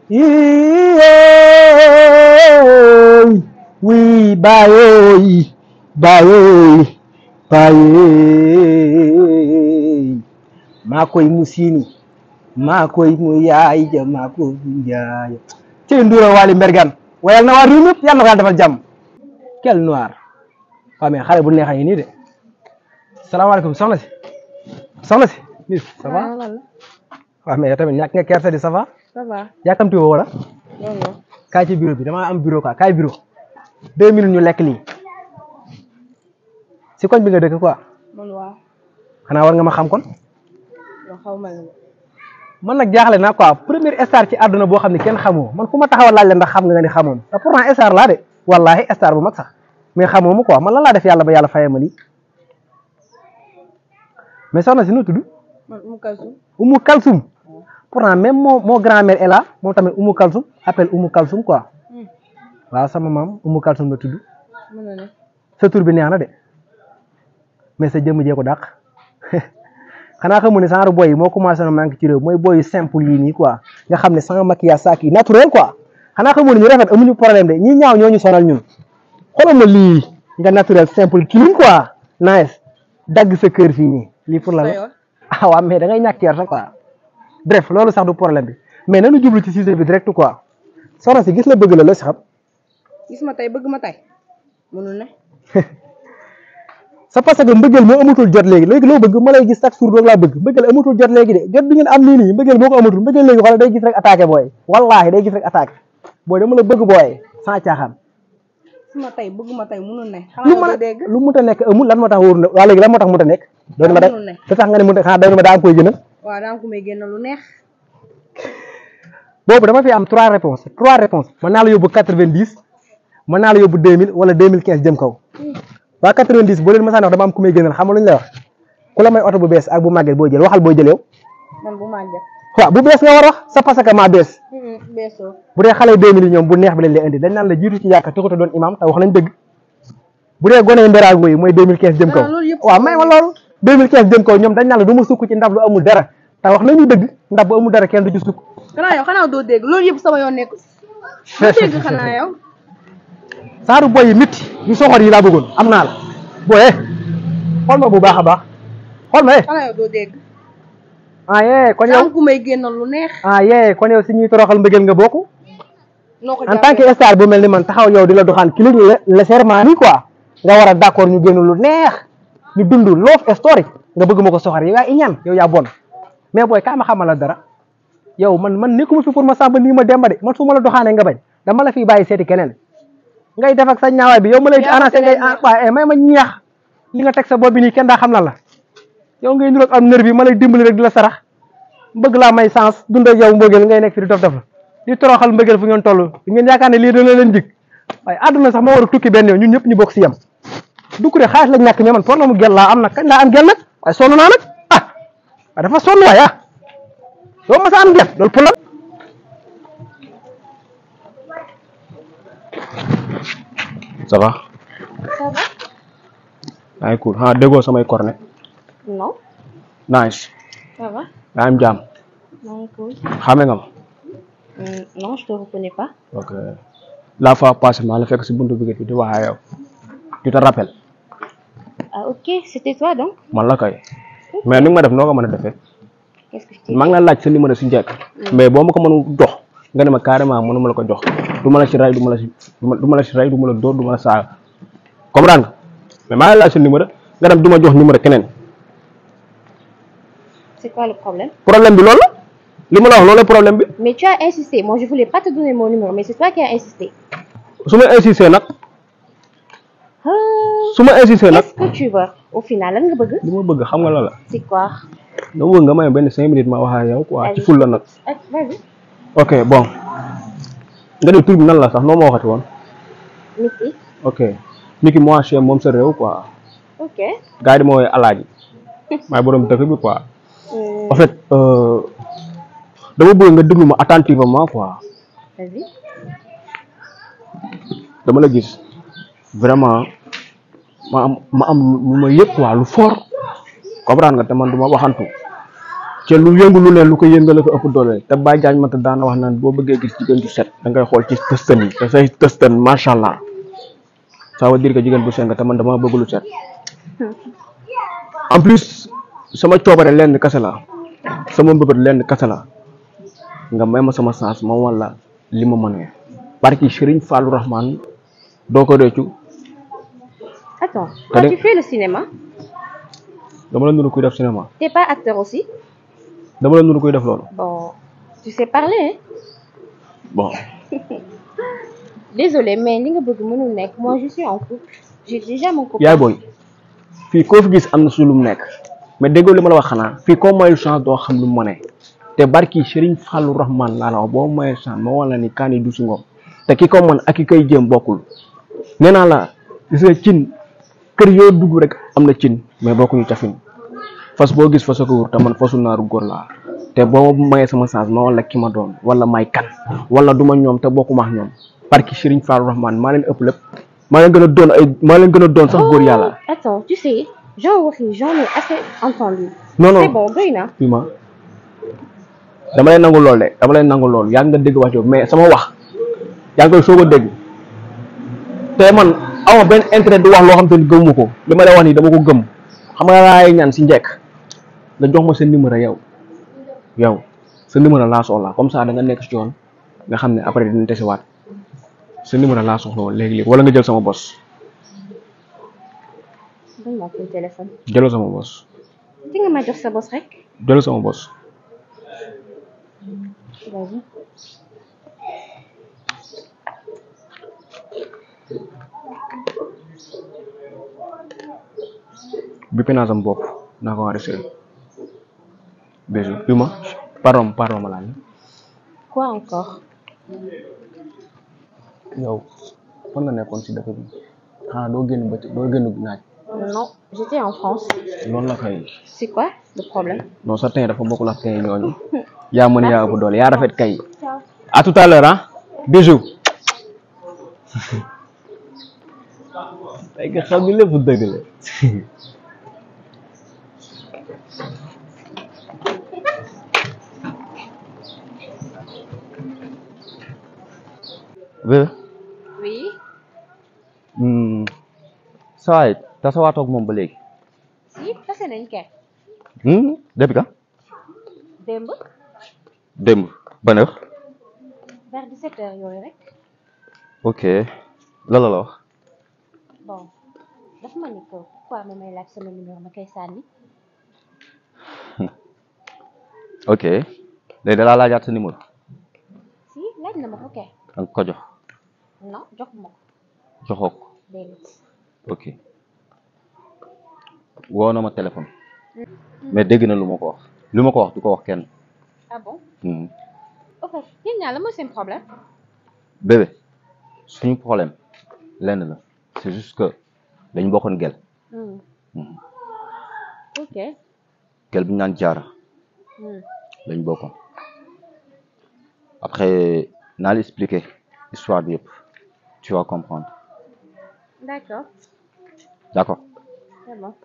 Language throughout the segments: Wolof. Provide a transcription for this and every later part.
Yee, oui, baye, baye, baye. maa koy mu siini maa koy mu yaay ja maa koy mu yaay ci Ndoura Wally Mbergane wayal na waa réew mi yëpp yàlla na ko yàlla defal jàmm quel noir waaw mais xale bu neex a ngi nii de salaamaaleykum soxna si soxna si miss ça va waaw mais yow tamit ñàkk nga kersa di ça va ça va yàkkamti woo wala non non kaay ci bureau bi damaa am bureau quoi kaay bureau deux minutes ñu lekk lii si koñ bi nga dëkk quoi man waaw xanaa war nga ma xam kon yoo xaw ma la man nag jaaxle naa quoi première star ci àdduna boo xam ne kenn xamoo man fu ma taxaw laaj la ndax xam nga nga ni xamoon te pourtant star laa de wallahi star bu mag sax mais xamoo ma quoi man lan laa def yàlla ba yàlla fayee ma lii mais soxna si nu tudd man Umu Kalsum Umu Kalsum pourtant même moo moo grand-mère est là moom tamit Umu Kalsum appelle Umu Kalsum quoi waaw sama maam Umu Kalsum la tudd mën na ne sa tur bi neex na de mais sa jëmm jee ko dàq xanaa xamu ne genre boy yi moo commencé na manqué ci réew mooy boy yu simple yi nii quoi nga xam ne sans maquillage saak yi naturel quoi xanaa xamu ne ñu rafet amuñu problème de ñi ñaaw ñoo ñu sonal ñun xoolal ma lii nga naturel simple clean quoi nice dagg sa kër fii nii lii pour la sa la yoon ah waaw mais da ngay ñàkk kersa quoi bref loolu sax du problème bi mais nanu jublu ci sujet bi direct quoi soxna si gis la bëgg la la si xam gis ma tey bëgg ma tey mënul ne c'est parce que mbëggeel moo amatul jot léegi léegi loo bëgg ma lay gis chaque jour rek laa bëgg mbëggeel amatul jot léegi de jot bi ngeen am nii nii mbëggeel moo ko amatul mbëggeel léegi xoolal day gis rek attaqué booy wallaahi day gis rek attaqué booy dama la bëgg booy sans caaxaan gis ma tey bëgg ma tey mënul ne lu xanaa mën nga a dégg lu mënta nekk amul lan moo tax wóor na waa léegi lan moo tax mënta nekk doon ma da mënul ne te tax nga ne mënta xanaa doon ma daa am koy gënal waaw daa ko may génn lu neex boobu dama fi am trois réponses trois réponses mën naa la yóbbu quatre-vingt-dix mën naa la yóbbu deux mille wala deux mille quinze jëm kaw waa quatre-vingt-dix boo leen mësaan wax dama am ku may gënal xam nga lu ñu lay wax ku la may oto bu bees ak bu màgget boo jël waxal boo jël yow man bu màgget waaw bu bees nga war a wax sa parce que maa bees beesoo bu dee xale deux mille yi ñoom bu neex bi lañ lay indi dañ naan la jiitu ci yàkka taxut a doon imam te wax nañ dëgg bu dee gone mbéraago yi mooy deux mille quinze jëm kaw Ah, loolu yëpp waaw may ma loolu deux mille quinze jëm kaw ñoom dañ naan la du ma sukk ci ndab lu amul dara te wax nañu dëgg ndab bu amul dara kenn du ci sukk xanaa yow xanaa doo dégg loolu yëpp sama yoon nekk doo dégg xanaa yow saaru boy yi métti yu soxor yi laa bëggoon am naa la booyee xool ma bu baax a baax xool ma eh xanaa yow doo dégg ah yee kon daa yow am ku may génnal lu neex ah yee kon yow si ñuy toroxal mbëggeel nga bokk noo ko en tant que star bu mel ni man taxaw yow di la doxaan kii la le serment nii quoi nga war a d'accord ñu génn lu neex ñu dund love story nga bëgg ma ko soxor yow yaa iñaan yow yaa bon mais booy kaa ma xamal la dara yow man man nekkuma fi pour ma sàmba nii ma demba de man su ma la doxaanee nga bañ dama la fi bàyyi seeti keneen ngay def ak sa ñaawaay bi yow ma lay Yaa ma annoncé ngay keneen waaye may ma ñeex li nga teg sa bopp bi nii kenn daa xam lan la yow ngay niroog am nër bi ma lay dimbali rek di la sarax bëgg laa may sens dund ak yow mbëggeel ngay nekk fi di dof dof la di toroxal mbëggeel fu ngeen toll ngeen yaakaar ne lii dana leen jig waaye àdduna sax moo war a tukki benn yoon ñun ñëpp ñu bokk si yem du ko de xaalis lañ ñàkk mais man problème mu gel laa am nag kañ laa am gel nag waaye sonn naa nag ah waaye dafa sonn waaye ah doo ma sa am gel loolu problème ça va ça va yaa ngi cool ah déggoo samay cornet non nice ça va yaa am jàmm maa ngi cool xame nga ma non je te reconnais pas ok la fois passée maa la fekk si buntu bi di wax ak yow tu te rappelles ah ok c'était toi donc man la kay mais ni nga ma def noo ko mën a defee qu'est-ce que je t'ai maa ngi la laaj sa numéro si njëkk mais boo ma ko mënu jox nga ne ma carrément mënu ma la ko jox du ma la si ray du ma la si du ma la si ray du ma la dóor du ma la saaga comprendre nga mais maa ngi laaj sa numéro nga dem du ma jox numéro keneen c'est quoi le problème problème bi loolu la li ma la wax loolu la problème bi mais tu as insisté moi je voulais pas te donner mon numéro mais c'est toi qui as insisté su ma insisté nag ah su ma insisté nag qu'est-ce que tu veux au final lan nga bëgg li ma bëgg xam nga la la c'est quoi nga bëgg nga may benn cinq minutes ma wax ak yow quoi ci ful la nag ah vas-y ok bon nga ne tur bi nan la sax noo ma waxati woon Niki ok niki moi chez moom sa réew quoi ok gars yi di ma woowee alaaji maay borom dëkk bi quoi Euh, en fait euh, dama bëgg nga déglu ma attentivement quoi vas-y dama la gis vraiment ma am ma am lu ma yëg quoi lu fort comprendre nga te man du ma waxantu te lu yëngu lu ne lu ko yëngale ko ëpp doole te Baye Diagne Mata daana wax naan boo bëggee gis jigéen ju set da ngay xool ci tëstan yi te say tëstan macha allah ça veut dire que jigéen bu set nga te man dama bëgg lu set en plus sama coobare lenn kese la sama mbëbët lenn kese la nga may ma sama chance ma wala li ma mënee barki Serigne Fallou Rahman doo ko réccu Attends, T'as toi des- tu fais le cinéma dama la nuru kuy def cinéma T'es pas acteur aussi dama la nuru kuy def loolu Bon, tu sais parler, hein bon Désolée, mais li nga bëgg mënul nekk. Moi, je suis en couple. J'ai déjà mon copain. yaay booy fii koo fi gis am na su lu mu nekk mais déggoo li ma la wax xanaa fii koo mayul chance doo xam lu mu mënee te barki Serigne Fallou Rahman laa la wax boo mayee chance ma wala ni kaani du si ngoom te ki ko mën ak ki koy jéem bokkul nee naa la gis nga cin kër yoo dugg rek am na cin mais bokkuñu cafin fas boo gis fas ko wur te man fasu naaru góor laa te boo ma mayee sama chance ma wala ki ma doon wala may kan wala du ma ñoom te bokkuma ak ñoom barki Serigne Fallou Rahman maa leen ëpp lépp maa leen gën a doon ay maa leen gën a doon sax góor yàlla Oh, Attends, tu sais, j'en waxi, j'en ai assez entendu. non non C'est bon, doy na. fii ma dama lay nangu lool de dama lay nangu lool yaa ngi nga dégg wax jooju mais sama wax yaa ngi koy soog a dégg te man awma benn intérêt di wax loo xam te ni gëmuma ko li ma lay wax nii dama ko gëm xam nga laay ñaan si njëkk nga jox ma sa numéro yow yow sa numéro laa soxla comme ça da nga nekk si yoon nga xam ne après dina tesiwaat sa numéro laa soxla woon léegi-léegi wala nga jël sama bos Donne-moi ton téléphone. jëlal sama bos Di nga ma jox sa boss rek jëlal sama bos Vas-y. bi naa sama bopp naa ko enregistré bisou bi ma pardon pardon ma laaj Quoi encore yow fan nga nekkoon si dëkk bi xanaa doo génn ba doo génn naaj Non, j'étais en France. loolu la kay C'est quoi le problème non sa teint dafa bokkul ak teint ñooñu yaa mën yaa ëpp doole yaa rafet kay Ciao. à tout à l'heure ah bisou ay nga xam ni lépp dëgg la Bébé Oui hmm, saa waay tasawaatoo ak moom ba léegi Si, tase nañ kay. hmm, depuis ka Démb démb ban heure vers 17 heures yooyu rek. ok la la la wax Bon, dafa ma ni ko pourquoi ma may laaj sama numéro ma koy sànni ok léegi da laa laajaat sa numéro Si, laaj na ma ko kay. da nga ko jox Non, jox ma ko. joxoo ko Déedéet. ok woo na ma téléphone mais dégg na lu ma ko wax lu ma ko wax du ko wax kenn Ah bon hmm. Ok, yéen ñaar la mooy seen problème bébé suñu problème lenn la c'est juste que dañu bokkoon gel Hmm. Hmm. Ok. gel bi ñu naan jaara Hmm. lañ bokkoon après naa la expliquer histoire bi yëpp tu vas comprendre D'accord, d'accord c'est bon.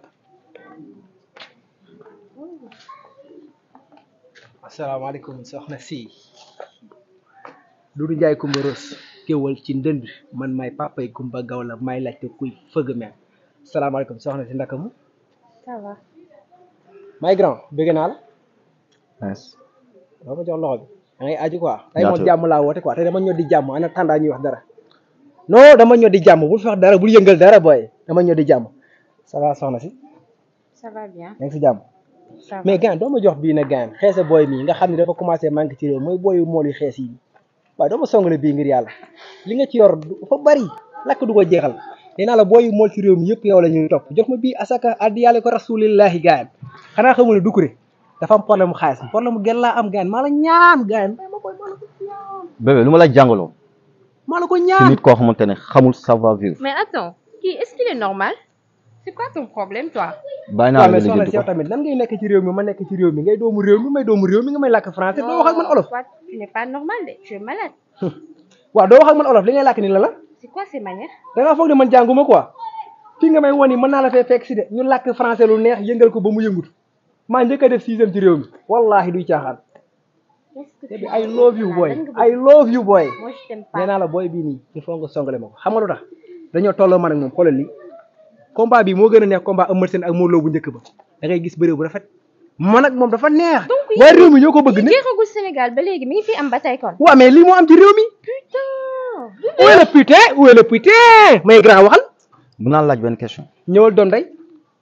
asalaamaaleykum soxna si Doudou Ndiaye Coumba Rose kéwal ci ndënd man may papay Coumba Gawla may laajte kuy fëgg meen salaamaaleykum soxna si ndaka mu Ça va. may grand bëgg naa la Nice. doo ma jox loxo bi da ngay aju quoi tey moom Ñaata- jàmm laa woote quoi tey dama ñoo di jàmm ana tàndaa ñuy wax dara non dama ñoo di jàmm bul fi wax dara bul yëngal dara booy dama ñoo di jàmm ça va soxna si Ça va bien. yaa ngi si jàmm Ça va. mais gaan doo ma jox bii na gaan xeese booy mii nga xam ne dafa commencé manqué ci réew mooy booyu mool yu xees yi waaye doo ma songale bii ngir yàlla li nga ci yor dafa bari lakk du ko jeexal nee naa la booyu mool ci réew mi yëpp yow la ñuy topp jox ma bii asaka addi yàlla ko rasulillahi gaan xanaa xamu ne Doucouré dafa am problème mu xaalis problème mu gel laa am gaan maa la ñaan gaan maa ko maa la ko ñaan bébé lu ma la jàngaloo maa la ko ci ñaan nit koo xamante ne xamul savoir vivre Mais attends, qui est-ce qu'il est normal C'est quoi ton problème, toi bàyyi naa waaw la mais nga soxna lijjanti si yow ko tamit nan ngay nekk ci réew mi ma nekk ci réew mi ngay doomu réew mi may doomu réew mi nga may làkk français doo wax ak man olof toi, tu n'es pas normal, tu es malade. waaw doo wax ak man olof li ngay làkk ni la la C'est quoi ces manières da ngaa foog ne man jànguma quoi fii nga may woni mën naa la fee fekk si de ñu làkk français lu neex yëngal ko ba mu yëngutu maa njëkk a def sixième ci réew mi wallahi duy caaxaan Qu'est-ce que te tu bi fais I love you là? boy Lan nga I bëgg? love you boy Moi, je t'aime nee pas. naa la booy bii nii il faut nga songale ma ko xam nga lu tax dañoo tolloo man ak moom xoolal li combat bi moo gën a neex combat Eumeu Sène ak Modou Lo bu njëkk ba da ngay gis bëre bu rafet man ak moom dafa neex Donc, waaye réew mi ñoo ko bëgg ne jeexagul Sénégal ba léegi mi ngi fi am ba tey kon. waaw mais lii moo am ci réew mi Putain. où est le putain où est le putain may grand waxal mun naa laaj benn question ñëwal doon day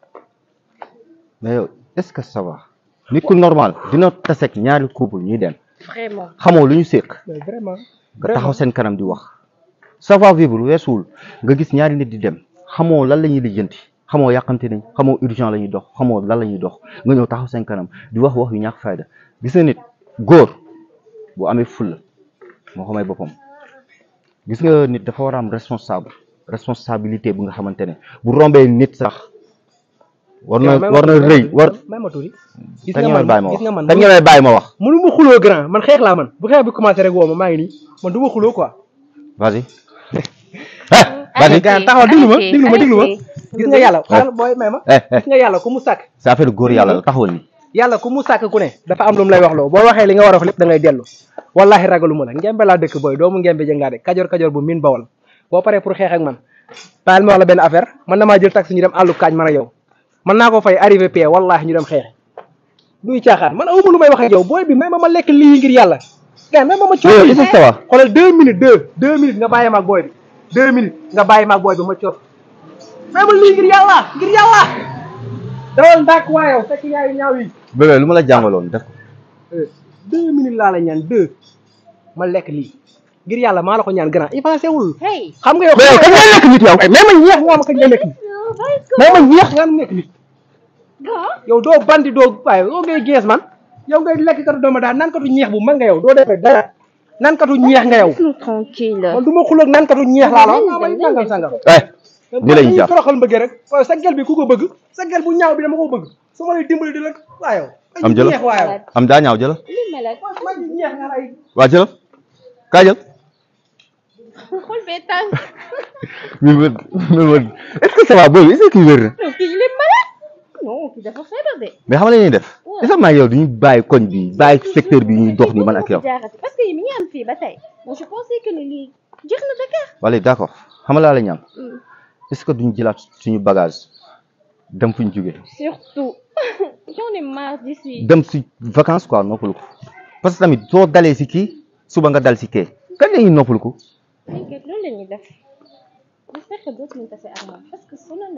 mais yow est-ce que ça va nit ku normal dina taseeg ñaari couple ñuy dem Vraiment. xamoo lu ñu séq mais vraiment nga taxaw seen kanam di wax savoir vivre weesuwul nga gis ñaari nit di dem xamoo lan la ñuy lijjanti xamoo yàqante nañ xamoo urgent la ñuy dox xamoo lan la ñuy dox nga ñëw taxaw seen kanam di wax wax yu ñàkk fayda gis nga nit góor bu amee fulla moo xamay boppam gis nga nit dafa war a am responsable responsabilité bu nga xamante ne bu rombee nit sax war na war na rëy war may ma tuuti gis kañ nga nga may bàyyi man ma gis wax nga man kañ nga may bàyyi ma wax mënu ma xuloo grand man xeex laa man bu xeex bi commencé rek woo ma maa ngi nii man du ma xuloo quoi vas-y eh vas-y gars taxawal déglu ma arrêtez, déglu ma déglu ma arrêtez. gis nga yàlla xaaral booy may ma eh eh gis nga yàlla ku mu sàkk c'est affaire góor yàlla la taxawal ni yàlla ku mu sàkk ku ne dafa am lu mu lay wax loo boo waxee li nga war a wax lépp da ngay dellu wallahi ragalu ma la ngembe laa dëkk booy doomu ngembe jëngaa de kajoor kajoor bu min bawal boo paree pour xeex ak man baal ma wax la benn affaire man damaa jël taxi ñu dem àllu kaañ man ak yow man naa ko fay arrivé pie wallahi ñu dem xeex duy caaxaan man awuma lu may wax ak yow booy bi may ma ma lekk lii ngir yàlla gars may ma ma coof yow est-ce que ça va xoolal deux minutes deux deux minutes nga bàyyi ma ak booy bi deux minutes nga bàyyi ma ak booy bi ma coof may ma lii ngir yàlla ngir yàlla dawal ndàkk waa yow fekk yaayu ñaaw yi bébé lu ma la jàngaloon def ko deux minutes laa la ñaan deux ma lekk lii ngir yàlla maa la ko ñaan grand avancé wul Hey. xam nga yow mais yow kañ ngay lekk nit yow mais ma ñeex nga ma kañ nga nekk nit mais ma ñeex nga nekk nit yow doo bandi doo waaye yow ngay gees man yow ngay lekk katu dooma daal naan katu ñeex bu mag nga yow doo defee dara naan katu ñeex nga yow Laisse-nous tranquille. man du ma xuloog naan katu ñeex laa la wax maa may sangam sangam eh ni lañu ñu jàpp toroxal mbëggee rek waaye sa gel bi ku ko bëgg sa gel bu ñaaw bi dama ko bëgg su ma lay dimbali di la waa yow Am jëla. ñeex waa yow am daa ñaaw jëla Li mel ak man ñeex nga lay waa jëla kaa jël xol bee tàng. mi wër mi wër est-ce que ça va boobu est-ce que kii wér na Non, kii il est malade. Non, kii dafa feebar de. mais xam nga la ñuy def est-ce que maa ngi yow duñu bàyyi koñ bi bàyyi secteur bi ñuy dox nii man ak yow jaarati parce que mi ngi am fii ba tey. Moi, je pensais que ni lii jeex na Dakar. wala d'accord xam nga laa la ñaan est-ce que duñu jëlaat suñu bagage dem fu ñu jógee Surtout. J'en ai marre d'ici. dem si vacances quoi noppalu ko parce que tamit soo dalee si kii suba nga dal si kee kañ la ñuy noppalu ko T'inquiète, loolu la ñuy def. J'espère que dootuñu tase ak moom parce que sonal